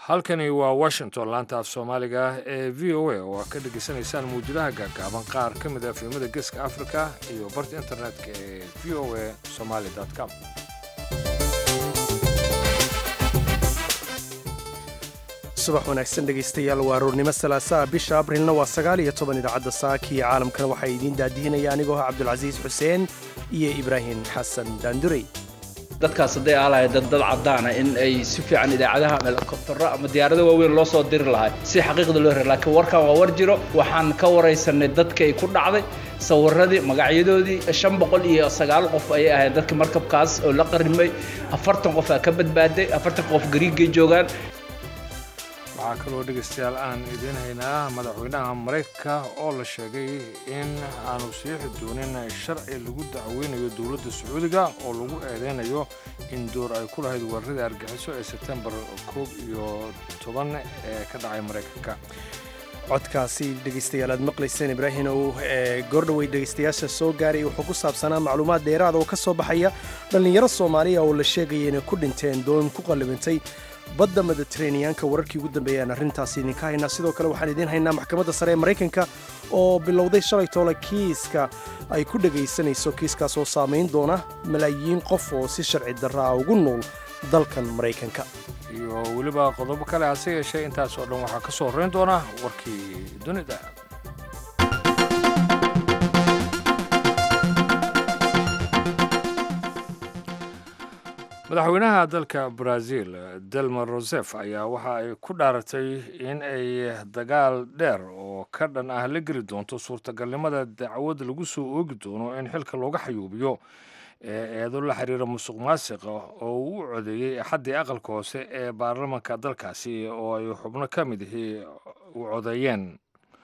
halkani waa washington laanta af soomaaliga ee v o a oo aad ka dhegaysanaysaan muwjadaha gaagaaban qaar ka mid a filimada geeska africa iyo barta internetka ee v o a somaly com subax wanaagsan dhegaystayaal waa aroornimo salaasaa bisha abrilna waa sagaal iyo toban idaacadda saaka iyo caalamkana waxaa idiin daadihinaya anigoo ah cabdulcasiis xuseen iyo ibraahim xasan daandurey dadkaas hadday aalahay dad dad caddaana in ay si fiican idaacadaha ama helikobtaro ama diyaarado waaweyn loo soo diri lahay si xaqiiqda loo heri laakiin warkan waa war jiro waxaan ka waraysanay dadka ay ku dhacday sawiradii magacyadoodii shan boqol iyo sagaal qof ayay ahayd dadka markabkaas oo la qarimay afartan qof aa ka badbaaday afartan qof gariigay joogaan waxaa kaloo dhegaystayaal aan idiin haynaa madaxweynaha maraykanka oo la sheegay in aanu siixi doonin sharci lagu dacweynayo dowladda sacuudiga oo lagu eedeynayo in door ay ku lahayd weeraradii argixiso ee sebtembar koob iyo toban ee ka dhacay maraykanka codkaasi dhegaystayaal aad maqlayseen ibraahim ow ee goordhowey dhegaystayaasha soo gaaray wuxuu ku saabsanaa macluumaad dheeraada oo ka soo baxaya dhallinyaro soomaaliya oo la sheegaya inay ku dhinteen doon ku qallibantay badda mediteraneanka wararkii ugu dambeeyaan arrintaasi idinka haynaa sidoo kale waxaan idiin haynaa maxkamadda sare ee maraykanka oo bilowday shalay toole kiiska ay ku dhegaysanayso kiiskaas oo saamayn doona malaayiin qof oo si sharci darra ah ugu nool dalkan maraykanka iyo weliba qodobo kale hase yeeshee intaas oo dhan waxaa ka soo horrayn doona warkii dunida madaxweynaha dalka brazil delma rosef ayaa waxa ay ku dhaaratay in ay dagaal dheer oo ka dhan ah la geli doonto suurtagalnimada dacwad lagu soo oogi doono in xilka looga xayuubiyo ee eedo la xiriira musuq maasiqa oo uu u codeeyey axaddii aqalka hoose ee baarlamanka dalkaasi oo ay xubno ka mid ihi u codeeyeen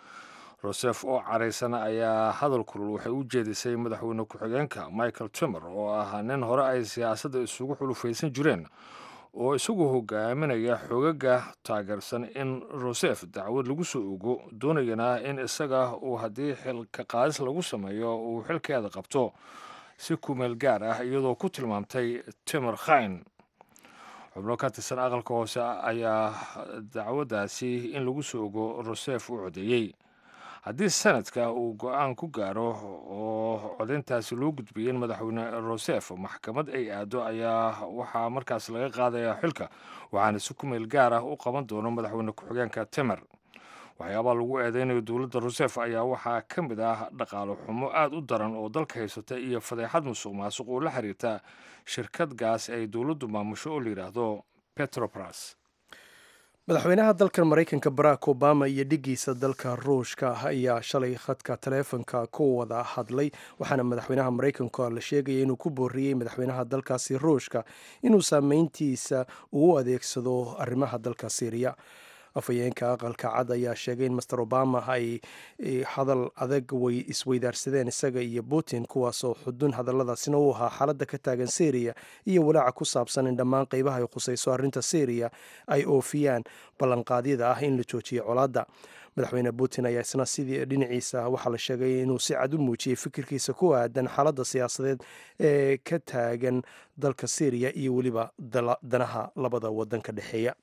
rosef oo caraysan ayaa hadal kulul waxay u jeedisay madaxweyne ku-xigeenka michael timer oo ah nin hore ay siyaasadda isugu xulufaysan jireen oo isagu hogaaminaya xogaga taageersan in rosef dacwad lagu soo ogo doonayana in isaga uu haddii xilka qaadis lagu sameeyo uu xilkeeda qabto si kumeel gaar ah iyadoo ku tilmaamtay timer khayn xubno ka tirsan aqalka hoose ayaa dacwaddaasi in lagu soo ogo rosef u codeeyey haddii sanadka uu go-aan ku gaaro oo codayntaasi loo gudbiyey in madaxweyne rosef maxkamad ay aado ayaa waxaa markaas laga qaadayaa xilka waxaana si ku meel gaar ah u qaban doono madaxweyne ku-xigeenka timer waxyaabaa lagu eedeynayo dowladda rosef ayaa waxaa ka mid ah dhaqaalo xumo aad u daran oo dalka haysata iyo fadeexad musuq maasuq oo la xiriirta shirkad gaas ay dowladdu maamusho oo la yidhaahdo petrobras madaxweynaha dalkan maraykanka barack obama iyo dhiggiisa dalka ruushka ayaa shalay khadka taleefonka ku wada hadlay waxaana madaxweynaha maraykanka la sheegaya inuu ku booriyey madaxweynaha dalkaasi ruushka inuu saameyntiisa uu adeegsado arrimaha dalka syriya afhayeenka aqalka cad ayaa sheegay in master obama ay hadal adag way isweydaarsadeen isaga iyo putin kuwaasoo xudun hadalladaasina u ahaa xaaladda ka taagan syriya iyo walaaca ku saabsan in dhammaan qeybaha ay khusayso arrinta syriya ay oofiyaan ballanqaadyada ah in la joojiyo colaadda madaxweyne putin ayaa isna sidii dhinaciisa waxaa la sheegay inuu si cad u muujiyey fikirkiisa ku aadan xaaladda siyaasadeed ee ka taagan dalka syriya iyo weliba danaha labada waddan ka dhexeeya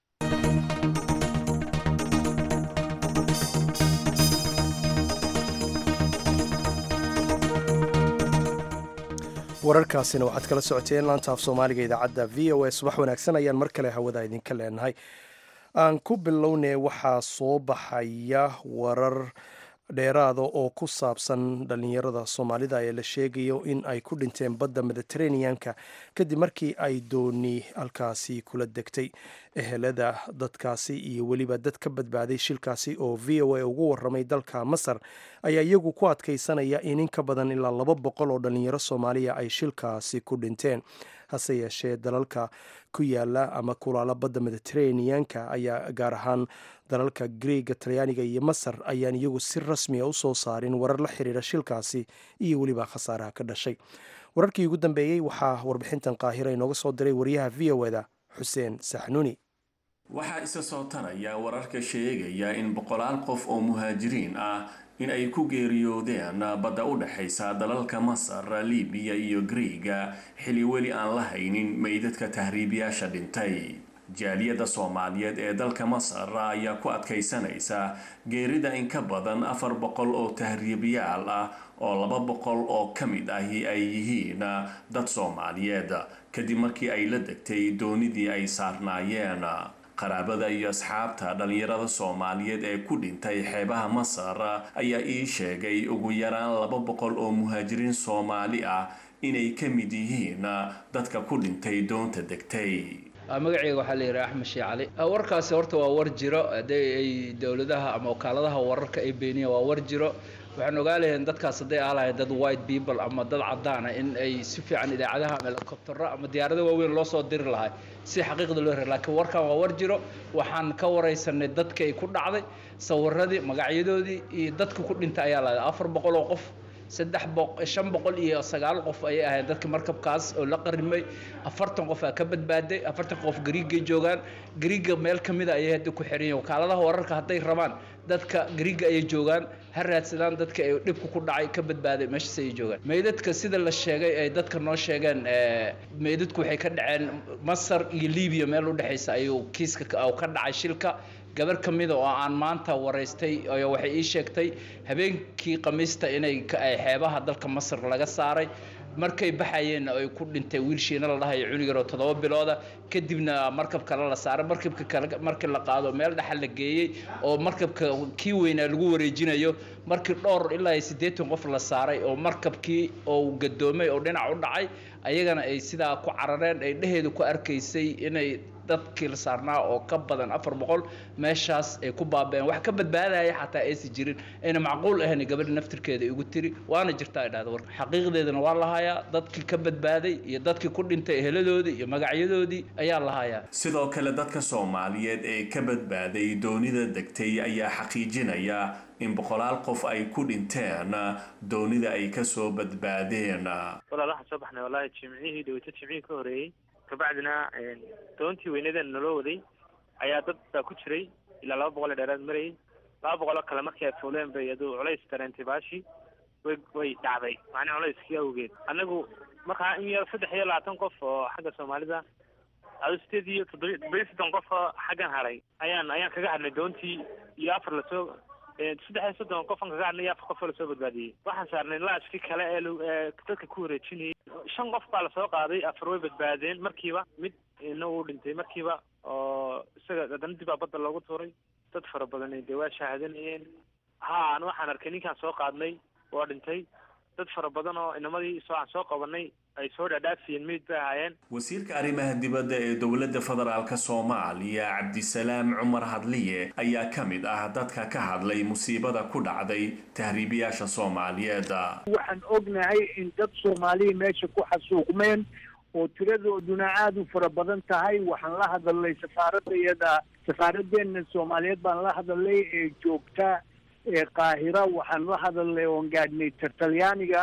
wararkaasina waxaad kala socoteen laanta af soomaaliga idaacadda v o a subax wanaagsan ayaan mar kale hawada idinka leenahay aan ku bilownay waxaa soo baxaya warar dheeraada oo ku saabsan dhallinyarada soomaalida ee la sheegayo in ay ku dhinteen badda mediteraneanka kadib markii ay dooni halkaasi kula degtay ehelada dadkaasi iyo weliba dad ka badbaaday shilkaasi oo v o a ugu waramay dalka masar ayaa iyagu ku adkaysanaya in in ka badan ilaa laba boqol oo dhallinyaro soomaaliya ay shilkaasi ku dhinteen hase yeeshee dalalka ku yaala ama kulaala badda mediteraneanka ayaa gaar ahaan dalalka greega talyaaniga iyo masar ayaan iyagu si rasmiya u soo saarin warar la xiriira shilkaasi iyo weliba khasaaraha ka dhashay wararkii ugu dambeeyey waxaa warbixintan qaahira inooga soo diray wariyaha v o eda xuseen saxnuuni waxaa isa soo taraya wararka sheegaya in boqolaal qof oo muhaajiriin ah in ay ku geeriyoodeen badda u dhexaysa dalalka masar libiya iyo griiga xili weli aan la haynin meydadka tahriibiyaasha dhintay jaaliyadda soomaaliyeed ee dalka masar ayaa ku adkaysanaysa geerida in ka badan afar boqol oo tahriibiyaal ah oo laba boqol oo ka mid ahi ay yihiin dad soomaaliyeed kadib markii ay la degtay doonidii ay saarnaayeen qaraabada iyo asxaabta dhallinyarada soomaaliyeed ee ku dhintay xeebaha masar ayaa ii sheegay ugu yaraan laba boqol oo muhaajiriin soomaali ah inay ka mid yihiin dadka ku dhintay doonta degtay magaceyga waxaa la yidhaha axmed shii cali warkaasi horta waa war jiro haddii ay dowladaha ama wakaaladaha wararka ay beeniyeen waa war jiro waxaan ogaa lahayn dadkaas hadday aalahayn dad white people ama dad caddaana in ay si fiican idaacadaha ama helicoptero ama diyaarado waaweyn loo soo diri lahay si xaqiiqda loo hera laakiin warkan waa war jiro waxaan ka waraysanay dadka ay ku dhacday sawiradii magacyadoodii iyo dadka ku dhintay ayaa lahayd afar boqol oo qof saddex boq shan boqol iyo sagaal qof ayay ahayd dadka markabkaas oo la qarimay afartan qof aa ka badbaaday afartan qof gariigay joogaan gariiga meel ka mida ayay hadda ku xiran yihin wakaaladaha wararka hadday rabaan dadka gariiga ayay joogaan ha raadsadaan dadka ay dhibka ku dhacay ka badbaaday meeshaas ayay joogaan meydadka sida la sheegay ay dadka noo sheegeen meydadku waxay ka dhaceen masar iyo libiya meel udhexaysa ayuu kiiska ka dhacay shilka gabar ka mida oo aan maanta waraystay waxay ii sheegtay habeenkii khamiista inay xeebaha dalka masar laga saaray markay baxayeenna ay ku dhintay wiilshiina la dhahayo cunug yaroo toddoba bilooda kadibna markab kale la saaray markabka kale markii la qaado meel dhaxal la geeyey oo markabka kii weynaa lagu wareejinayo markii dhowr ilaa siddeetan qof la saaray oo markabkii oo gadoomay oo dhinac u dhacay ayagana ay sidaa ku carareen ay dheheedu ku arkaysay inay dadkii la saarnaa oo ka badan afar boqol meeshaas ay ku baabeen wax ka badbaadaya xataa aysan jirin ayna macquul ahayn gabadha naftirkeeda igu tiri waana jirta ay dhahda warka xaqiiqdeedana waa lahayaa dadkii ka badbaaday iyo dadkii ku dhintay eheladoodii iyo magacyadoodii ayaa lahayaa sidoo kale dadka soomaaliyeed ee ka badbaaday doonida degtay ayaa xaqiijinaya in boqolaal qof ay ku dhinteen doonida ay kasoo badbaadeen walaal waxaan soo baxnay wallaahi jimcihii dhaweyto jimcihii ka horeeyey kabacdina doontii weynadeena naloo waday ayaa dad baa ku jiray ilaa laba boqol ee dheeraad marayay laba boqoloo kale markii ay fuuleen bay aduu culays dareentay baashii way way dhacday macnii culayskii awgeed annagu markaa in yar saddex iyo labaatan qof oo xagga soomaalida adu sideed iyo toddoba toddoba iyo soddon qof oo xaggan hadhay ayaan ayaan kaga hadhnay doontii iyo afar lasoo saddex iyo soddon qofan kaga hadhnay iyo afar qof oo lasoo badbaadiyey waxaan saarnay laashkii kale ee dadka ku wareejinayay shan qof baa lasoo qaaday afar way badbaadeen markiiba mid ina uu dhintay markiiba oo isaga haddana dib aa badda loogu tuuray dad fara badan dee waa shaahadanayeen ha an waxaan arkay ninkaan soo qaadnay waa dhintay dad fara badan oo inamadii soo aan soo qabanay ay soo dhaadhaafiyeen meyd bay ahaayeen wasiirka arrimaha dibadda ee dowladda federaalk soomaaliya cabdisalaam cumar hadliye ayaa ka mid ah dadka ka hadlay musiibada ku dhacday tahriibiyaasha soomaaliyeed waxaan ognahay in dad soomaaliya meesha ku xasuuqmeen oo tiradooduna aada u fara badan tahay waxaan la hadalnay safaaradda iyada safaaraddeena soomaaliyeed baan la hadalnay ee joogta ee qaahira waxaan la hadalnay oon gaadhnay tartalyaaniga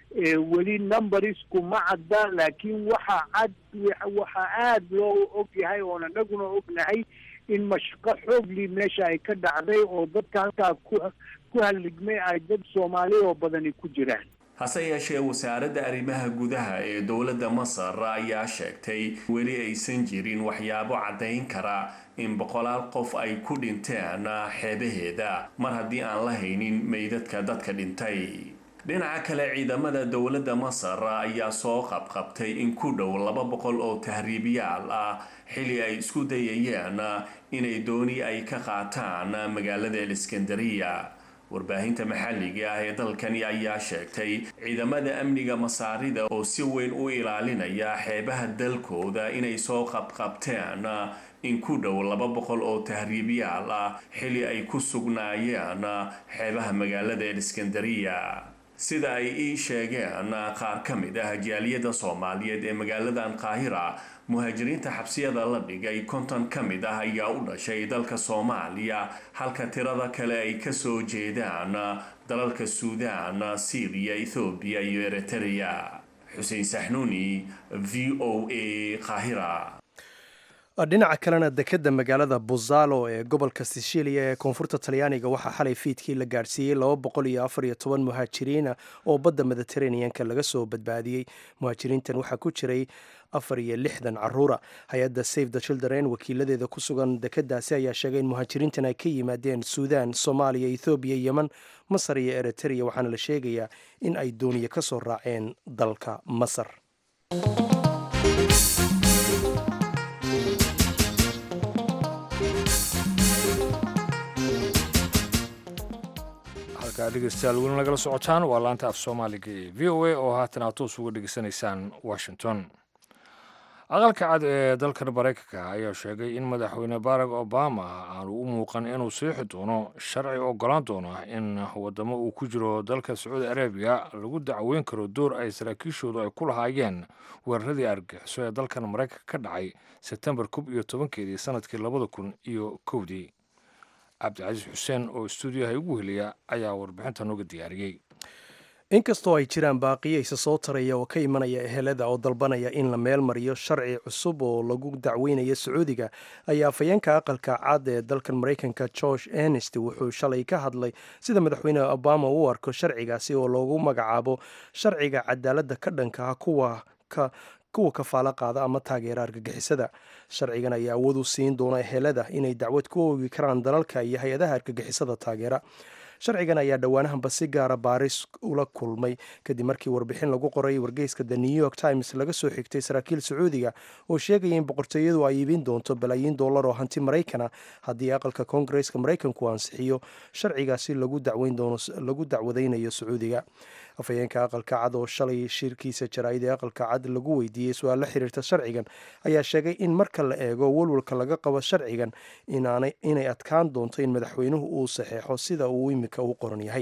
weli numberisku ma cadda laakiin waxa cad waxaa aada loo og yahay oon anaguna ognahay in mashaqo xoogli meesha ay ka dhacday oo dadka halkaa ku ku halligmay ay dad soomaali oo badani ku jiraan hase yeeshee wasaaradda arrimaha gudaha ee dowladda masar ayaa sheegtay weli aysan jirin waxyaabo caddayn kara in boqolaal qof ay ku dhinteen xeebaheeda mar haddii aan la haynin meydadka dadka dhintay dhinaca kale ciidamada dowladda masar ayaa soo qabqabtay in ku dhow laba boqol oo tahriibiyaal ah xili ay isku dayayeen inay dooni ay ka qaataan magaalada eliskandariya warbaahinta maxalliga ah ee dalkani ayaa sheegtay ciidamada amniga masaarida oo si weyn u ilaalinaya xeebaha dalkooda inay soo qabqabteen in ku dhow laba boqol oo tahriibiyaal ah xili ay ku sugnaayeen xeebaha magaalada eliskandariya sida ay ii sheegeen qaar ka mid ah jaaliyadda soomaaliyeed ee magaaladan qaahira muhaajiriinta xabsiyada la dhigay konton ka mid ah ayaa u dhashay dalka soomaaliya halka tirada kale ay kasoo jeedaan dalalka suudaan syriya ethoobiya iyo eritrea xuseen saxnuuni v o a qaahira dhinaca kalena dekedda magaalada buzalo ee gobolka sicilia ee koonfurta talyaaniga waxaa xalay fiidkii la gaadhsiiyey laba boqol iyo afar iyo toban muhaajiriina oo badda mediteraneanka laga soo badbaadiyey muhaajiriintan waxaa ku jiray afar iyo lixdan caruura hay-adda save the children wakiiladeeda ku sugan dekeddaasi ayaa sheegay in muhaajiriintan ay ka yimaadeen suudaan soomaaliya ethoobiya yemen masar iyo eritrea waxaana la sheegayaa in ay dooniye ka soo raaceen dalka masar halkaa dhegeystayaal weli nagala socotaan waa laanta af soomaaliga ee v o a oo haatan aad toos uga dhegeysanaysaan washington aqalka cad ee dalkan maraykanka ayaa sheegay in madaxweyne barack obama aanu u muuqan inuu siixi doono sharci ogolaan doono in wadamo uu ku jiro dalka sacuudi arabiya lagu dacweyn karo door ay saraakiishoodu ay ku lahaayeen weeraradii argagixiso ee dalkan maraykanka ka dhacay sebtembar koob iyo tobankeedii sanadkii labada kun iyo kowdii cabdicasiis xuseen oo stuudiyaha igu heliya ayaa warbixinta nooga diyaariyey inkastoo ay jiraan baaqiyo isa soo taraya oo ka imanaya ehelada oo dalbanaya in la meel mariyo sharci cusub oo lagu dacweynayo sacuudiga ayaa afhayeenka aqalka cad ee dalkan maraykanka george enest wuxuu shalay ka hadlay sida madaxweyne obama u arko sharcigaasi oo loogu magacaabo sharciga cadaaladda ka dhanka ah kuwa ka kuwa kafaalo qaada ama taageera argagixisada sharcigan ayaa awood u siin doona ehelada inay dacwad ku oogi karaan dalalka iyo hay-adaha argagixisada taageera sharcigan ayaa dhowaanahanba si gaara baaris ula kulmay kadib markii warbixin lagu qoray wargeyska the new york times laga soo xigtay saraakiil sacuudiga oo sheegaya in boqortooyadu ay iibin doonto balaayiin dollar oo hanti maraykana haddii aqalka koongareeska maraykanku ansixiyo sharcigaasi lagu dacwadaynayo sacuudiga afhayeenka aqalka cad oo shalay shirkiisa jaraa'id ee aqalka cad lagu weydiiyey su-aal la xiriirta sharcigan ayaa sheegay in marka la eego walwalka laga qabo sharcigan inay adkaan doonto in madaxweynuhu uu saxeexo sida uu imika u qoran yahay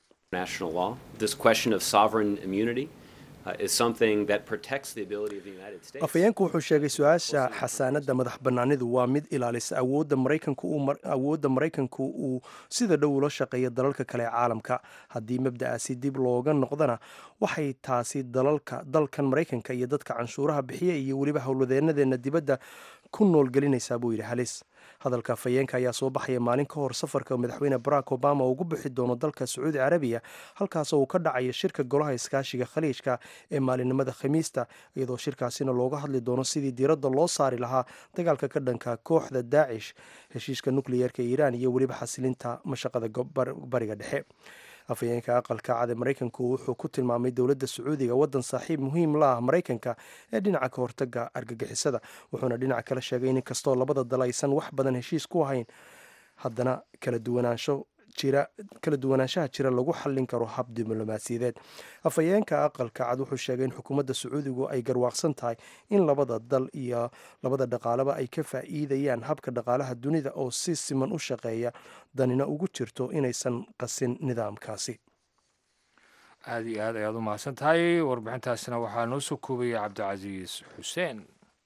afhayeenku wuxuu sheegay su-aasha xasaanadda madax bannaanidu waa mid ilaalisa awoodda maraykanku uu sida dhow ula shaqeeya dalalka kale ee caalamka haddii mabda'aasi dib looga noqdana waxay taasi dalalka dalkan maraykanka iyo dadka canshuuraha bixiya iyo weliba howlwadeenadeena dibadda ku noolgelinaysaa buu yidhi halis hadalka afhayeenka ayaa soo baxaya maalin ka hor safarka madaxweyne barack obama ugu bixi doono dalka sacuudi carabiya halkaasoo uu ka dhacayo shirka golaha iskaashiga khaliijka ee maalinimada khamiista iyadoo shirkaasina looga hadli doono sidii diiradda loo saari lahaa dagaalka ka dhanka kooxda daacish heshiiska nukliyeerka iiraan iyo weliba xasilinta mashaqada bariga dhexe afhayeenka aqalka cad ee maraykanku wuxuu ku tilmaamay dowladda sacuudiga waddan saaxiib muhiim la ah maraykanka ee dhinaca ka hortaga argagixisada wuxuuna dhinaca kale sheegay in inkastoo labada dal aysan wax badan heshiis ku ahayn haddana kala duwanaansho jira kala duwanaanshaha jira lagu xallin karo hab diblomaasiyadeed afhayeenka aqalka cad wuxuu sheegay in xukuumadda sacuudigu ay garwaaqsan tahay in labada dal iyo labada dhaqaaleba ay ka faa'iidayaan habka dhaqaalaha dunida oo si siman u shaqeeya danina ugu jirto inaysan qasin nidaamkaasi aada iyo aad ayaad u mahadsan tahay warbixintaasina waxaa noo soo koobaya cabdicasiis xuseen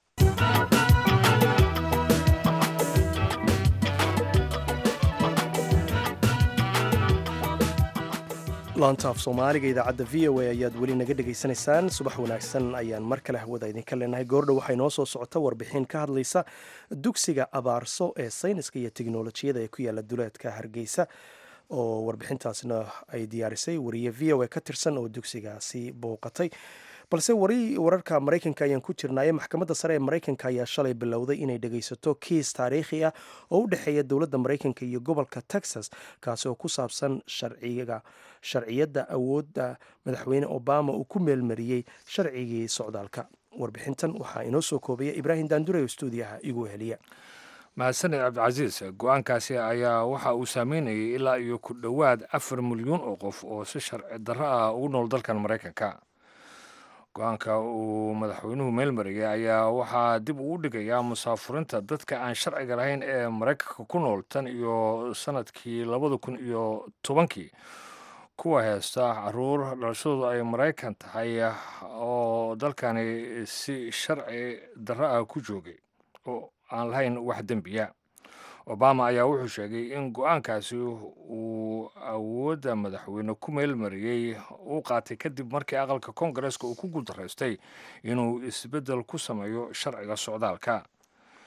laantaaf soomaaliga idaacadda v o a ayaad weli naga dhegaysanaysaan subax wanaagsan ayaan mar kale hawada idinka leenahay goordhow waxay noo soo socota warbixin ka hadlaysa dugsiga abaarso ee sayniska iyo teknolojiyada ee ku yaala duleedka hargeysa oo warbixintaasna ay diyaarisay wariye v o a ka tirsan oo dugsigaasi bouqatay balse wari wararka maraykanka ayaan ku jirnaaye maxkamadda sare ee maraykanka ayaa shalay bilowday inay dhegaysato kiis taariikhi ah oo u dhexeeya dowladda maraykanka iyo gobolka texas kaasi oo ku saabsan sharciga sharciyadda awoodda madaxweyne obama uu ku meelmariyey sharcigii socdaalka warbixintan waxaa inoo soo koobaya ibraahim daandure oo stuudiyaha igu heliya mahadsaned cabdicasiis go-aankaasi ayaa waxa uu saameynayay ilaa iyo ku dhowaad afar milyuun oo qof oo si sharci darro ah ugu nool dalkan maraykanka go-aanka uu madaxweynuhu meelmariyay ayaa waxaa dib uu dhigayaa musaafurinta dadka aan sharciga lahayn ee maraykanka ku nool tan iyo sanadkii labada kun iyo tobankii kuwa heesta caruur dhalashadoodu ay maraykan tahay oo dalkani si sharci darro ah ku joogay oo aan lahayn wax dembiya obama ayaa wuxuu sheegay in go-aankaasi uu awoodda madaxweyne ku meelmariyey uu qaatay kadib markii aqalka koongareeska uu ku guuldaraystay inuu isbeddel ku sameeyo sharciga socdaalka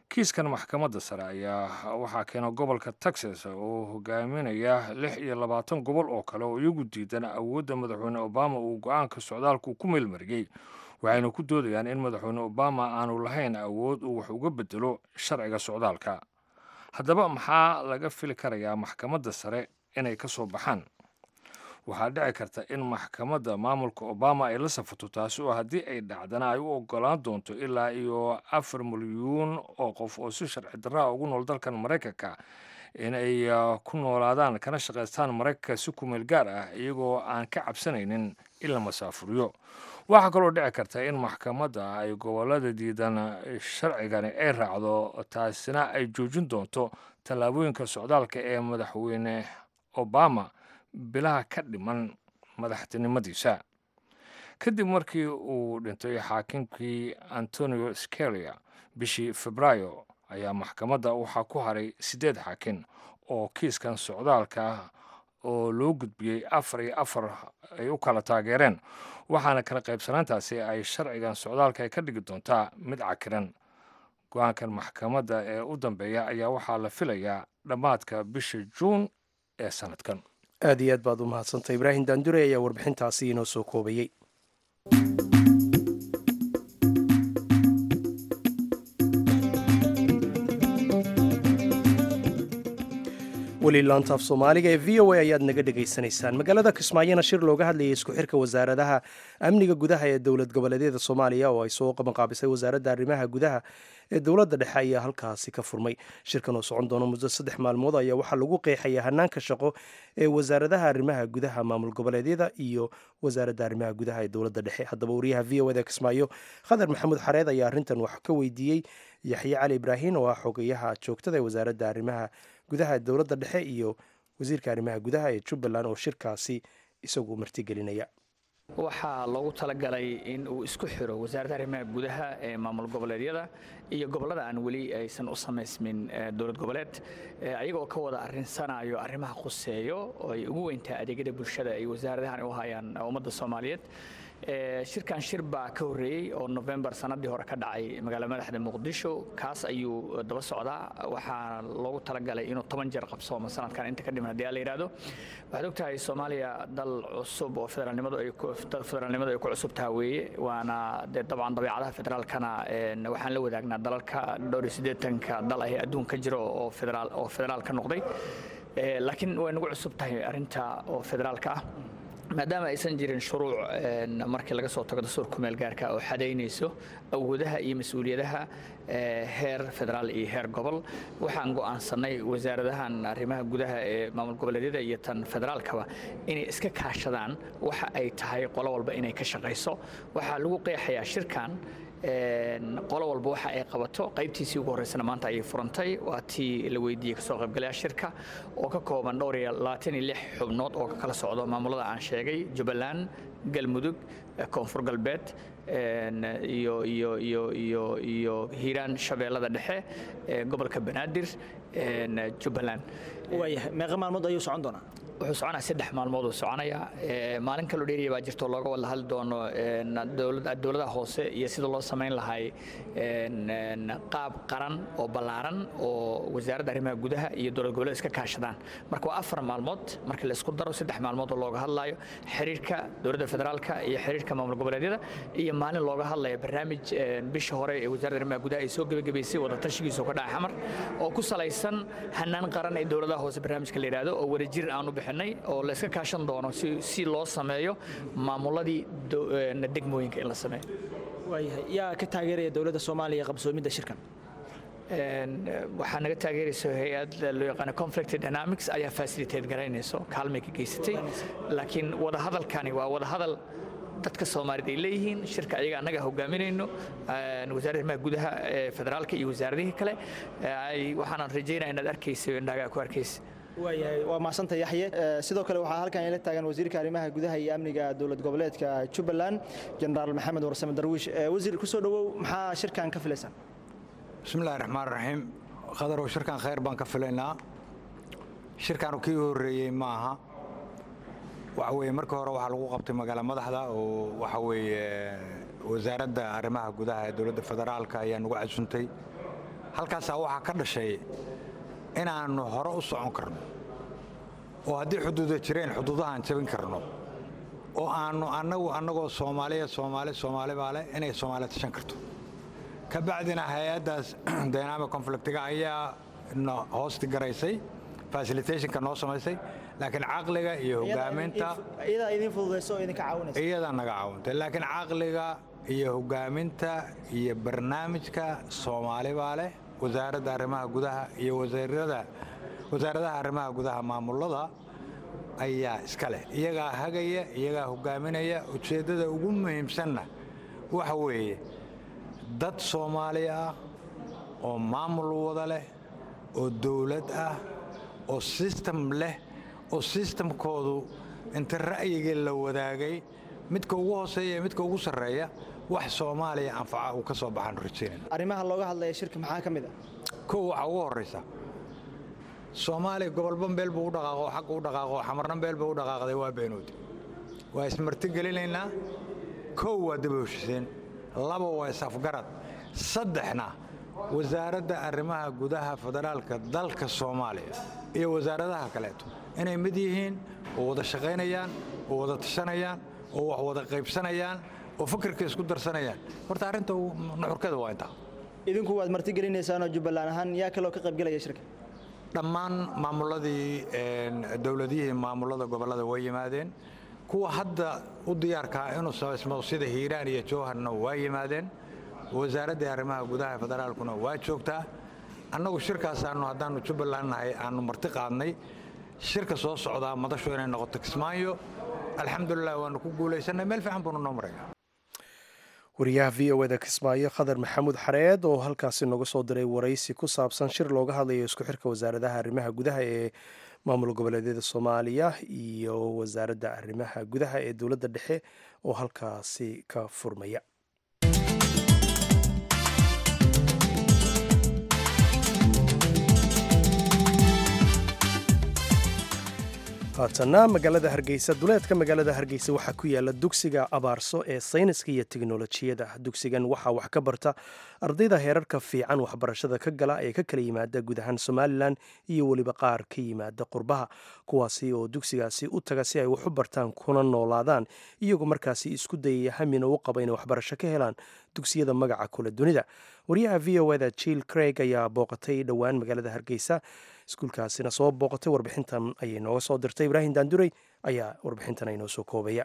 kiiskan maxkamadda sare ayaa waxaa keena gobolka texas oo hogaaminaya lix iyo labaatan gobol oo kale oo iyagu diidan awoodda madaxweyne obama uu go-aanka socdaalku ku meelmariyey waxayna ku doodayaan in madaxweyne obama aanu lahayn awood uu wax uga bedelo sharciga socdaalka haddaba maxaa laga fili karayaa maxkamadda sare inay ka soo baxaan waxaa dhici karta in maxkamadda maamulka obama ay la safato taasi oo haddii ay dhacdana ay u ogolaan doonto ilaa iyo afar milyuun oo qof oo si sharci darraa ugu nool dalkan maraykanka in ay ku noolaadaan kana shaqaystaan maraykanka si kumeel gaar ah iyagoo aan ka cabsanaynin in la masaafuriyo waxaa kaloo dhici karta in maxkamadda ay gobolada diidan sharcigani ay raacdo taasina ay joojin doonto tallaabooyinka socdaalka ee madaxweyne obama bilaha ka dhiman madaxtinimadiisa kadib markii uu dhintay xaakinkii antonio scalia bishii febraayo ayaa maxkamadda waxaa ku haray siddeed xaakin oo kiiskan socdaalka oo loo gudbiyey afar iyo afar ay u kala taageereen waxaana kala qaybsanaantaasi ay sharcigan socdaalka ay ka dhigi doontaa mid cakiran go-aankan maxkamadda ee u dambeeya ayaa waxaa la filayaa dhammaadka bisha juun ee sanadkan aad iyo aad baad u mahadsantay ibraahim daandure ayaa warbixintaasi inoo soo koobayey weli laantaaf soomaaliga ee v o a ayaad naga dhegaysanaysaan magaalada kismaayona shir looga hadlayay isku xirka wasaaradaha amniga gudaha ee dowlad goboleedyada soomaaliya oo ay soo qabanqaabisay wasaaradda arrimaha gudaha ee dowladda dhexe ayaa halkaasi ka furmay shirkan oo socon doona muddo saddex maalmood ayaa waxaa lagu qeexaya hanaanka shaqo ee wasaaradaha arrimaha gudaha maamul goboleedyada iyo wasaaradda arrimaha gudaha ee dowladda dhexe haddaba wariyaha v o eda kismaayo khadar maxamuud xareed ayaa arrintan wax ka weydiiyey yaxye cali ibraahin oo ah xogayaha joogtada ee wasaaradda arrimaha gudaha dowladda dhexe iyo wasiirka arrimaha gudaha ee jubbaland oo shirkaasi isagu martigelinaya waxaa loogu talagalay in uu isku xiro wasaaradda arrimaha gudaha ee maamul goboleedyada iyo gobollada aan weli aysan u samaysmin dowlad goboleed ayagoo ka wada arinsanayo arrimaha khuseeyo oo ay ugu weyntahay adeegyada bulshada ay wasaaradahan u hayaan ummadda soomaaliyeed shirkan shir baa ka horreeyey oo novembar sanadii hore ka dhacay magaala madaxda muqdisho kaas ayuu daba socdaa waxaa loogu talagalay inuu toban jeer qabsoomo sanadkan inta ka dhiman hadii la yidhahdo waxaad ogtahay soomaaliya dal cusub oo federaalnimadu ay federaalnimadu ay ku cusub taha weeye waana dee dabcan dabeecadaha federaalkana waxaan la wadaagnaa dalalka dhowr iyo siddeetanka dal ah ee adduunka jiro oo federaal oo federaal ka noqday laakiin way nagu cusub tahay arrinta oo federaalka ah maadaama aysan jirin shuruuc markii laga soo tago dastuur kumeel gaarka oo xadaynayso awoodaha iyo mas-uuliyadaha heer federaal iyo heer gobol waxaan go'aansanay wasaaradahan arrimaha gudaha ee maamul goboleedyada iyo tan federaalkaba inay iska kaashadaan waxa ay tahay qolo walba inay ka shaqayso waxaa lagu qeexayaa shirkan qolo walba waxa ay qabato qaybtiisii ugu horreysana maanta ayay furantay waa tii la weydiiyey kasoo qaybgalayaa shirka oo ka kooban dhowr iyo labaatan iyo lix xubnood oo ka kala socdo maamulada aan sheegay jubbaland galmudug koonfur galbeed iyo iyo iyo iyo iyo hiiraan shabeellada dhexe gobolka banaadir jubbaland waayahay meeqa maalmood ayuu socon doonaa wuxuu soconaya saddex maalmood uu soconaya maalin kaloo dheeriya baa jirto looga wada hadli doono dowladaha hoose iyo sida loo samayn lahay qaab qaran oo ballaaran oo wasaaradda arrimaha gudaha iyo dowlad goboleed iska kaashadaan marka waa afar maalmood marka la isku daro saddex maalmood oo looga hadlayo xiriirka dowladda federaalka iyo xiriirka maamul goboleedyada iyo maalin looga hadlayo barnaamij bisha hore ee wasaaradda arrimaha gudaha ay soo gebagabaysay wadatashigiisa ka dhacay xamar oo ku salaysan hanaan qaran ee dowladaha hoose barnaamijka la yidhaahdo oo wadajir aan u bixinay oo la iska kaashan doono si loo sameeyo maamuladii degmooyinka in la sameeyo waayahay yaa ka taageeraya dowladda soomaaliya qabsoomidda shirkan waxaa naga taageerayso hay-ad loo yaqaano conflict dynamics ayaa facilitate garaynayso kaalmay ka geysatay laakiin wadahadalkani waa wadahadal dadka soomaaliyeed ay leeyihiin shirka ayaga annaga hogaaminayno wasaaradda arrimaha gudaha ee federaalka iyo wasaaradihii kale waxaanan rajaynaya inaad arkaysa indhaagaa ku arkaysa waayahay waa mahadsanta yaxye sidoo kale waxaa halkan ila taagan wasiirka arrimaha gudaha iyo amniga dowlad goboleedka jubbaland jenaraal maxamed warsame darwiish wasiir kusoo dhowow maxaa shirkan ka filaysaan bismillahi raxmaan raxiim khadarow shirkan khayr baan ka filaynaa shirkanu kii horreeyey ma aha waxa weeye markii hore waxaa lagu qabtay magaala madaxda oo waxa weeye wasaaradda arrimaha gudaha ee dowladda federaalka ayaa nagu casuntay halkaasaa waxaa ka dhashay inaannu hore u socon karno oo haddii xuduuda jireen xuduudahaan jabin karno oo aannu annagu annagoo soomaaliya soomaali soomaali baa leh inay soomaaliya tashan karto ka bacdina hay-addaas dynamic conflictiga ayaa na hoosti garaysay facilitationka noo samaysay laakiin caqliga iyo hogaaminta iyadaa idin fududayso oo idinka caawinaysa iyadaa naga caawintay laakiin caqliga iyo hogaaminta iyo barnaamijka soomaali baa leh wasaaradda arrimaha gudaha iyo wasiirada wasaaradaha arrimaha gudaha maamulada ayaa iska leh iyagaa hagaya iyagaa hogaaminaya ujeeddada ugu muhiimsanna waxa weeye dad soomaali ah oo maamul wada leh oo dowlad ah oo sistem leh oo sistamkoodu inta ra'yigii la wadaagay midka ugu hooseeya iyo midka ugu sarreeya wax soomaaliya anfaca uu ka soo baxaan rajaynayna arrimaha looga hadlaya shirka maxaa ka mid ah kow waxaa ugu horraysa soomaaliya gobolba meel buu u dhaqaaqo xagga u dhaqaaqo xamarna meel buu u dhaqaaqday waa beenoodi waa ismarti gelinaynaa kow waa daba heshiseen laba waa is-afgarad saddexna wasaaradda arrimaha gudaha federaalka dalka soomaaliya iyo wasaaradaha kaleeto inay mid yihiin oo wada shaqaynayaan oo wada tashanayaan oo wax wada qaybsanayaan oo fikirka isku darsanayaan horta arrinta nuxurkeeda waa intaa idinku waad marti gelinaysaanoo jubbaland ahaan yaa kaloo ka qaybgelaya shirka dhammaan maamuladii dowladihii maamulada gobollada way yimaadeen kuwa hadda u diyaarkaa inuu samaysmo sida hiiraan iyo jowharna waa yimaadeen wasaaraddii arrimaha gudaha federaalkuna waa joogtaa annagu shirkaasaanu haddaannu jubbaland nahay aannu marti qaadnay shirka soo socdaa madashu inay noqoto kismaayo alxamdulilah waannu ku guulaysannay meel fiican buunu noo maraya wariyaha v o eda kismaayo khadar maxamuud xareed oo halkaasi nooga soo diray waraysi ku saabsan shir looga hadlayo isku xirka wasaaradaha arrimaha gudaha ee maamul goboleedyada soomaaliya iyo wasaaradda arrimaha gudaha ee dowladda dhexe oo halkaasi ka furmaya haatana magaalada hargeysa duleedka magaalada hargeysa waxaa ku yaala dugsiga abaarso ee sayniska iyo teknolojiyada dugsigan waxaa wax ka barta ardayda heerarka fiican waxbarashada ka gala ee ka kala yimaada guud ahaan somalilan iyo weliba qaar ka yimaada qurbaha kuwaasi oo dugsigaasi u taga si ay wax u bartaan kuna noolaadaan iyagoo markaasi isku dayaya hamina u qaba inay waxbarasho ka helaan dugsiyada magaca kule dunida wariyaha v o eda jill craig ayaa booqatay dhowaan magaalada hargeysa iskuulkaasina soo booqatay warbixintan ayay nooga soo dirtay ibraahim daanduray ayaa warbixintan aynoo soo koobaya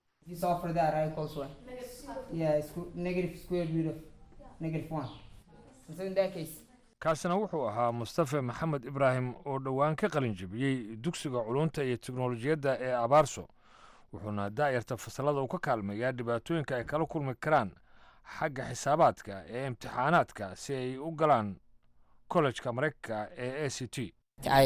kaasina wuxuu ahaa mustafe maxamed ibraahim oo dhowaan ka qalin jebiyey dugsiga culunta iyo teknolojiyadda ee abaarso wuxuuna daa'irta fasalada uu ka kaalmeeyaa dhibaatooyinka ay kala kulmi karaan xagga xisaabaadka ee imtixaanaadka si ay u galaan kollejka maraykanka ee a c t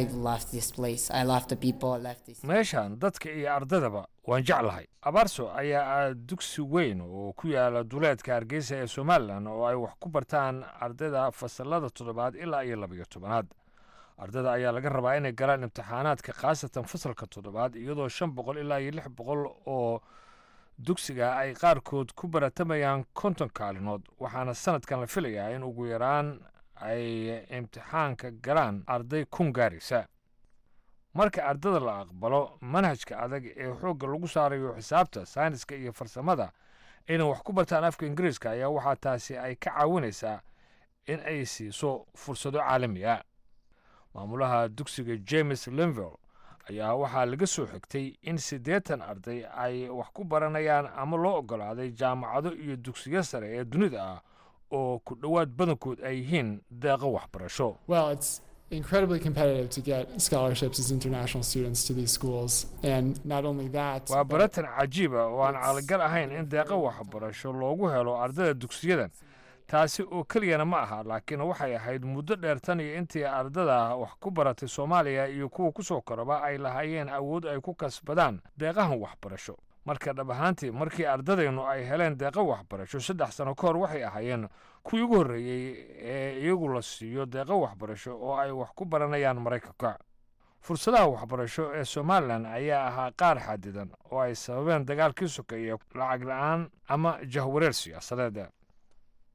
meeshan dadka iyo ardaydaba waan jeclahay abaarso ayaa ah dugsi weyn oo ku yaala duleedka hargeysa ee somalilan oo ay wax ku bartaan ardayda fasalada toddobaad ilaa iyo labayo tobanaad ardayda ayaa laga rabaa inay galaan imtixaanaadka khaasatan fasalka toddobaad iyadoo shan boqol ilaa iyo lix boqol oo dugsiga ay qaarkood ku baratamayaan konton kaalinood waxaana sanadkan la filayaa in ugu yaraan ay imtixaanka galaan arday kun gaaraysa marka ardada la aqbalo manhajka adag ee xoogga lagu saarayo xisaabta sayniska iyo farsamada inay wax ku bartaan afka ingiriiska ayaa waxaa taasi ay ka caawinaysaa in ay siiso fursado caalamiya maamulaha dugsiga james linville ayaa waxaa laga soo xigtay in siddeetan arday ay wax ku baranayaan ama loo oggolaaday jaamacado iyo dugsiyo sare ee dunida ah oo ku dhowaad badankood ay yihiin deeqo waxbarasho incredibly competitive to get scholarships as international students to these schools and not only that waa baratan cajiiba oo aan calagal ahayn in deeqo waxbarasho loogu helo ardayda dugsiyadan taasi oo keliyana ma aha laakiin waxay ahayd muddo dheer tan iyo intii ardada wax ku baratay soomaaliya iyo kuwa ku soo koraba ay lahaayeen awood ay ku kasbadaan deeqahan waxbarasho marka dhab ahaantii markii ardadaynu ay heleen deeqo waxbarasho saddex sano ka hor waxay ahaayeen kuwii ugu horreeyey ee iyagu la siiyo deeqo waxbarasho oo ay wax ku baranayaan maraykanka fursadaha waxbarasho ee somalilan ayaa ahaa qaar xadidan oo ay sababeen dagaalkii sokeeye lacag la-aan ama jahwareer siyaasadeed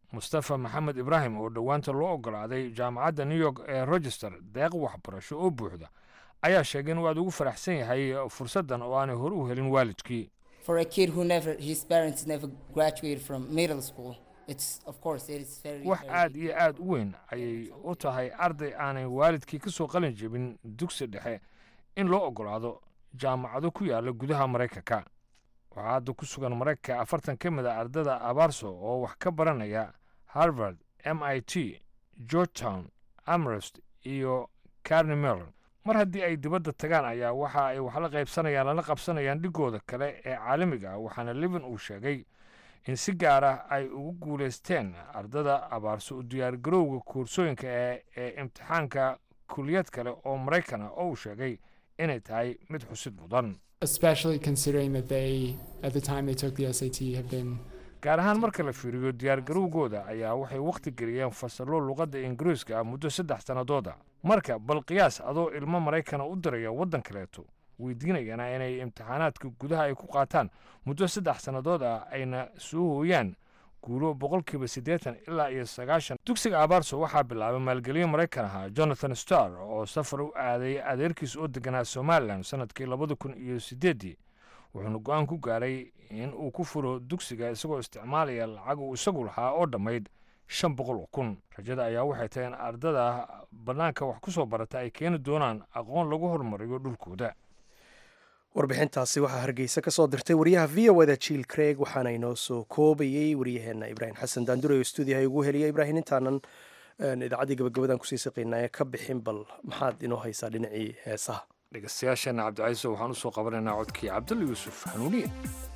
mustafa maxamed ibraahim oo dhowaanta loo ogolaaday jaamacadda new york ee rochester deeq waxbarasho oo buuxda ayaa sheegay inuu aad ugu faraxsan yahay fursaddan oo aanay hore u helin waalidkii For a kid who never, his parents never graduated from middle school, it's of course it is very. wax very aad iyo aad u weyn ayay u tahay arday aanay waalidkii ka soo qalin jebin dugsi dhexe in loo ogolaado jaamacado ku yaala gudaha maraykanka waxaa hadda ku sugan maraykanka afartan ka mid a ardada abaarso oo wax ka baranaya harvard m i t georgetown amherst iyo carney mellon mar haddii ay dibadda tagaan ayaa waxa ay wax la qaybsanayaan lana qabsanayaan dhigooda kale ee caalamiga ah waxaana levin uu sheegay in si gaar ah ay ugu guulaysteen ardada abaarso u diyaargarowga koorsooyinka ee ee imtixaanka kuliyad kale oo maraykan ah oo uu sheegay inay tahay mid xusid mudan especially considering that they, at the time they took the SAT, have been gaar ahaan marka la fiiriyo diyaargarowgooda ayaa waxay wakhti geliyeen fasallo luqadda ingiriiska ah muddo saddex sannadood ah marka bal qiyaas adoo ilmo maraykana u diraya waddan kaleeto weydiinayana inay imtixaanaadka gudaha ay ku qaataan muddo saddex sannadood ah ayna soo hooyaan guulo boqolkiiba siddeetan ilaa iyo sagaashan dugsiga abaarso waxaa bilaabay maalgeliye maraykan ahaa jonathan starr oo safar u aaday adeerkiis oo deganaa somalilan sannadkii labada kun iyo siddeeddii wuxuuna go-aan ku gaaray in uu ku furo dugsiga isagoo isticmaalaya lacag uu isagu lahaa oo dhammayd shan boqol oo kun rajada ayaa waxay tahay in ardada bannaanka wax ku soo barata ay keeni doonaan aqoon lagu horumariyo dhulkooda warbixintaasi waxaa hargeysa ka soo dirtay wariyaha v o da jiil craig waxaana inoo soo koobayey waryaheena ibraahim xasan daandure oo stuudiyaha ugu heliya ibraahim intaanan idaacaddii gabagabadan kusii saqaynaya ka bixin bal maxaad inoo haysaa dhinacii heesaha dhegeystayaasheena cabdicaiso waxaan usoo qabanaynaa codkii cabdulla yuusuf hanuuniye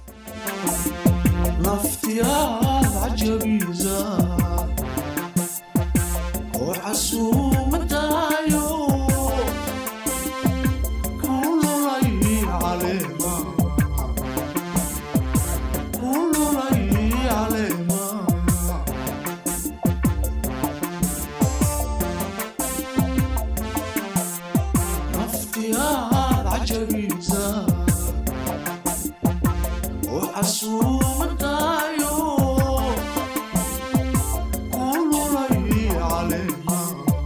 naftiyaad cajabiisa oo casuumadaayo kululay caleema kululay caleema naftiyaad cajabiisa oo casuumadaayo kululay caleema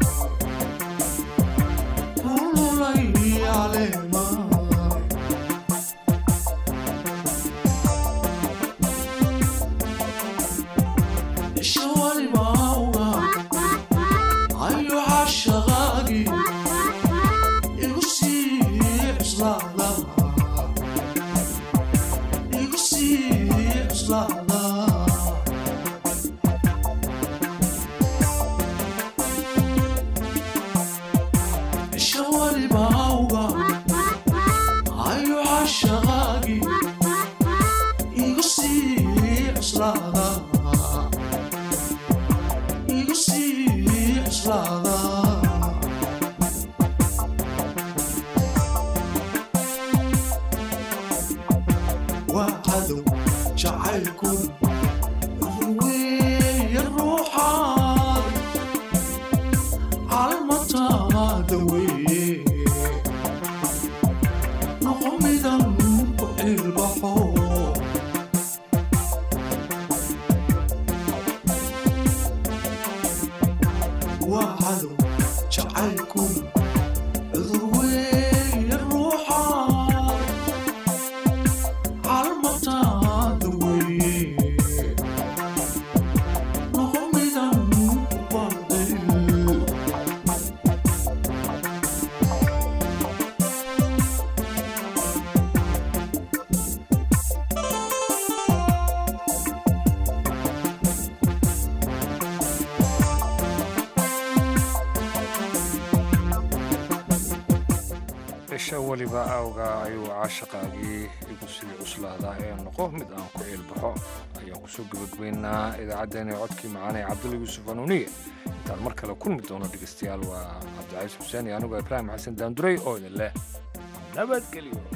kululay caleema isha walibauga ayo cashaqaagi igu sii cuslaada igu sii cuslaada isha walibauga ayo cashaqaagi igu sii cuslaada igu sii cuslaada waa cadow jacaylkun weeye ruuxaad calmataada weeye noqo midan ku cilbaxo waa cadow jacaylkun cudur weeye ruuxaad calmataada weeye noqo midan ku baadil isha weliba awga ayuu caashaqaagii igu sii cuslaadaa ee noqo mid aan ku ciilbaxo ayaan kusoo gebagabaynaa idaacaddeenii codkii macaanee cabdulla yuusuf hanuuniye intaan mar kale kulmi doono dhegeystayaal waa cabdicaiis xuseen iyo anigoo ibraahim xasan daanduray oo idin leh nabadgelyo